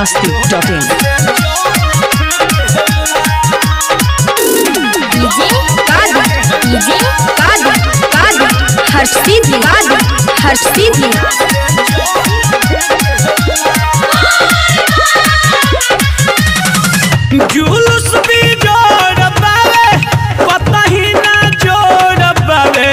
masti.in. DJ Kadar DJ Kadar Kadar हर्ष सीधी कादर हर्ष सीधी जुलूस भी जोड़ पावे पता ही ना जोड़ पावे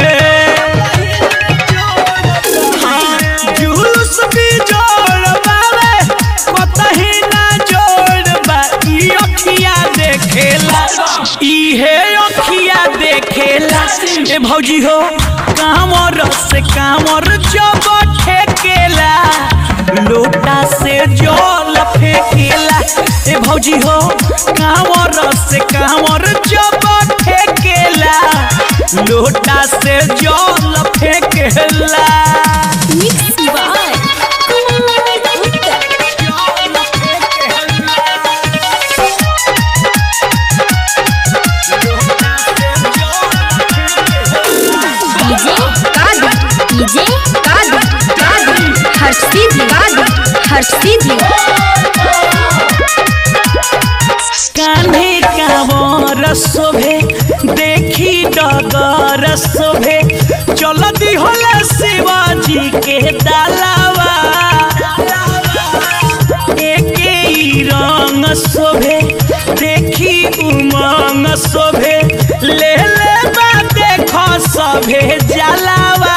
हाँ, जुलूस भी जोड़ पावे पता ही ना जोड़ बा ई अखिया देखेला इहे अखिया देखेला ए भौजी हो कामर से कामर जब ठेकेला लोटा से जल फेंकेला ए भौजी हो कांवर से कांवर जब फेंकेला लोटा से जल फेंकेला mix by DJ Kadar DJ Kadar Kadar हर्ष सीधी कादर हर्ष सीधी कान्हे कांवर शोभे देखी डगर शोभे चलती होला शिवाजी के दालावा एके ही रंग शोभे देखी उमंग शोभे ले ले बा देखो सभे जलावा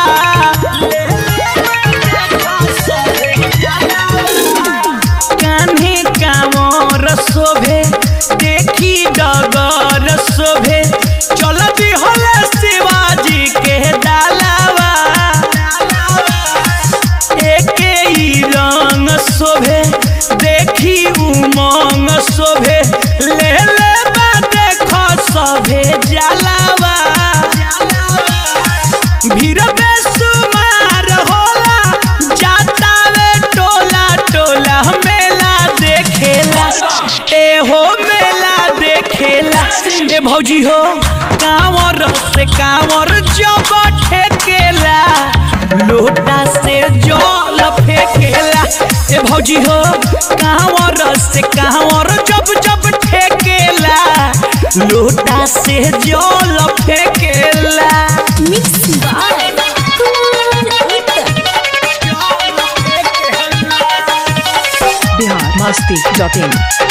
कान्हे कांवर शोभे देखी डगर शोभे चलती होला शिवाजी के डालावा एके ही रंग शोभे देखी उमंग शोभे ले ले बा देखो सभे जलावा भीड़ बेसुमार होला जाता वे टोला टोला मेला देखेला ए हो मेला देखेला ए भौजी हो कांवर से कांवर जब ठेकेला लोटा से जल फेंकेला ए भौजी हो कांवर से कांवर जब जब ठेकेला लोटा से जल फेंकेला mix by Bihar masti.in.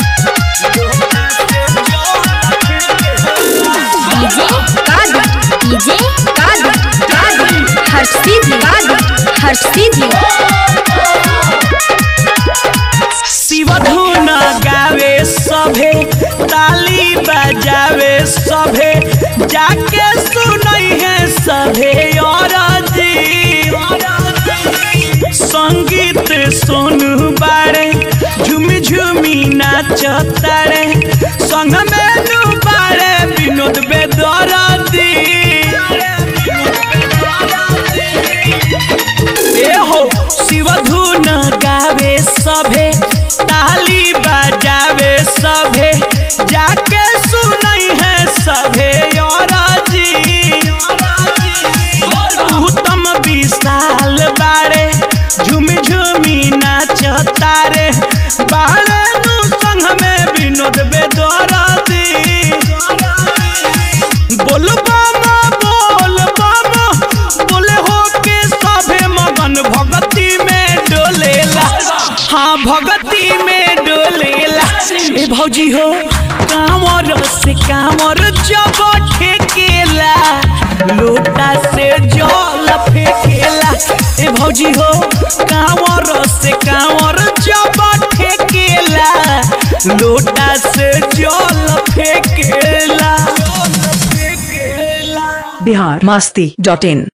DJ Kadar DJ Kadar Kadar हर्ष सीधी कादर हर्ष सीधी शिवधुन गावे सभे ताली बजावे सभे जाके सुनई है सभे और संगीत सोनू बारे झुमी झुमी नाचतारे संग में बारे विनोद बेदरदी ए हो शिवधुन गावे सभे ताली बजावे सभे जाके सुनई है सभे और उत्तम विशाल बारे झुमी झुमी नाचतारे बारे नु संग में विनोद बेदरदी बोल बामा बोल बामा बोले हो के सभे मगन भगती में डोलेला हाँ भगती में डोलेला ए भौजी हो कांवर से कांवर जब ठेकेला लोटा से जल फेंकेला ए भौजी हो कांवर से कांवर जब ठेकेला लोटा से जल फेंकेला Bihar masti.in.